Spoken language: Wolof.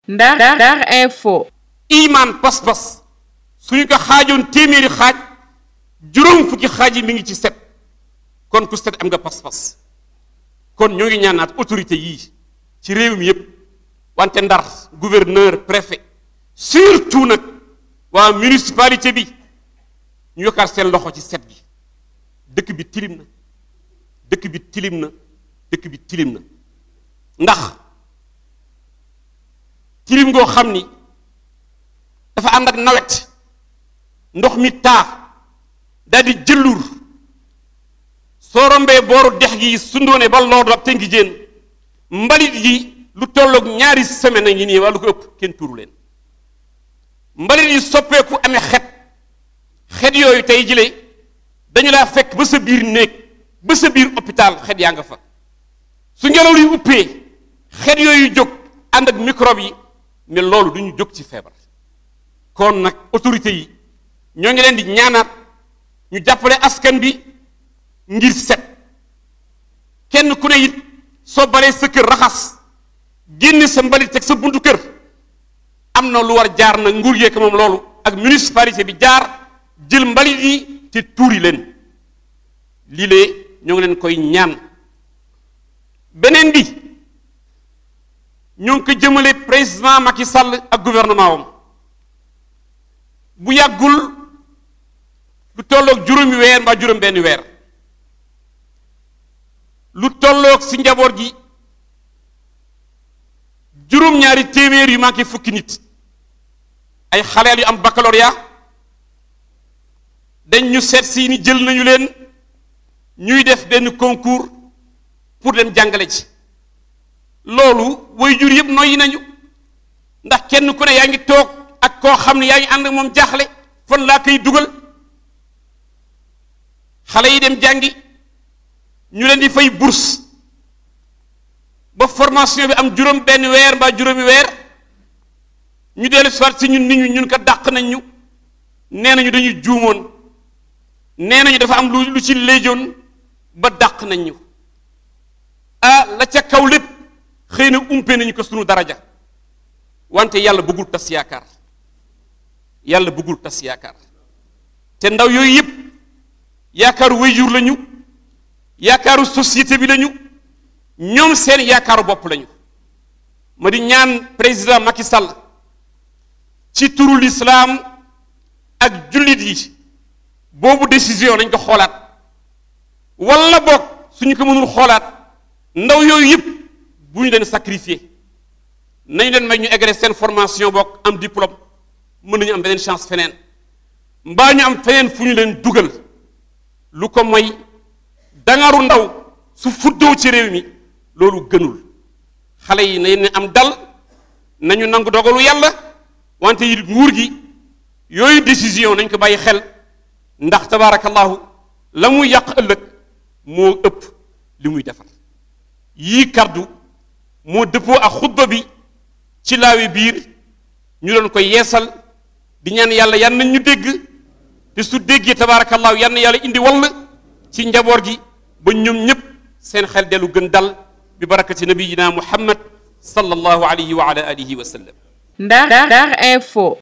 Ndar Ndar info iman pas-pas suñu ko xaajoon téeméeri xaaj juróom fukki xaaj yi mi ngi ci set kon ku set am nga pas-pas kon ñoo ngi ñaanaat autorité yii ci réew mi yépp wante ndar gouverneur préfet surtout nag waa municipalité bi ñu yokkaat seen loxo ci set gi dëkk bi tilim na dëkk bi tilim na dëkk bi tilim na ndax tilim ngoo xam ni dafa ànd ak nawet ndox mi taa daal di jëllur soo rombee booru dex gi sundoone ba loolu ak tënki jéen mbalit yi lu tolloog ñaari semaine a ngi nii wala lu ko ëpp kenn tuuru leen mbalit yi soppeeku amee xet xet yooyu tey jile dañu laa fekk ba sa biir néeg ba sa biir hôpital xet yaa nga fa su ngelaw li uppee xet yooyu jóg ànd ak microbe yi mais loolu du ñu jóg ci feebar kon nag autorité yi ñoo ngi leen di ñaanaat ñu jàppale askan bi ngir set kenn ku ne it soo baree sa kër raxas génne sa mbalit teg sa buntu kër am na lu war jaar na nguur yeek moom loolu ak municipalité bi jaar jël mbalit yi te tuuri leen lii lee ñoo ngi leen koy ñaan beneen bi ñoo ngi ko jëmale président Macky Sall ak gouvernement wam bu yàggul lu tolloog juróomi weer mbaa juróom benn weer lu tolloog si njaboot gi juróom-ñaari téeméer yu manqué fukki nit ay xaleel yu am baccalauréat dañ ñu seet si ni jël nañu leen ñuy def benn concours pour dem jàngale ci loolu way jur yëpp noyyi nañu ndax kenn ku ne yaa ngi toog ak koo xam ne yaa ngi ànd ak moom jaaxle fan laa koy dugal xale yi dem jàngi ñu leen di fay bourse ba formation bi am juróom benn weer mbaa juróomi weer ñu dellu soit si ñun nit ñu ñun ko dàq nañ ñu nee nañu dañuy juumoon nee nañu dafa am lu lu ci léejoon ba dàq nañ ñu ah la ca kaw lépp xëy na umpe nañu ko sunu daraja wante yàlla bëggul tas yaakaar yàlla bëggul tas yaakaar te ndaw yooyu yëpp yaakaaru wayjur lañu yaakaaru société bi lañu ñoom seen yaakaaru bopp lañu ma di ñaan président Macky Sall ci turu lislaam ak jullit yi boobu décision nañ ko xoolaat wala boog suñu ko mënul xoolaat ndaw yooyu yëpp bu ñu leen sacrifier nañu leen may ñu eggale seen formation boog am diplôme mën nañu am beneen chance feneen mbaa ñu am feneen fu ñu leen dugal lu ko mooy dangaru ndaw su fuddoo ci réew mi loolu gënul xale yi nañ am dal nañu nangu dogalu yàlla wante yi nguur gi yooyu décision nañ ko bàyyi xel ndax tabaarakallahu la muy yàq ëllëg moo ëpp li muy defar yii kaddu moo dëppoo ak xutba bi ci laawi biir ñu doon koy yeesal di ñaan yàlla yan nañ ñu dégg te su déggee tabaarakallahu yan na yàlla indi wall ci njaboot gi ba ñoom ñépp seen xel dellu gën dal bi barakati nabiyina muhammad sallallahu alayhi wa ala alihi wa sallam Ndar Ndar info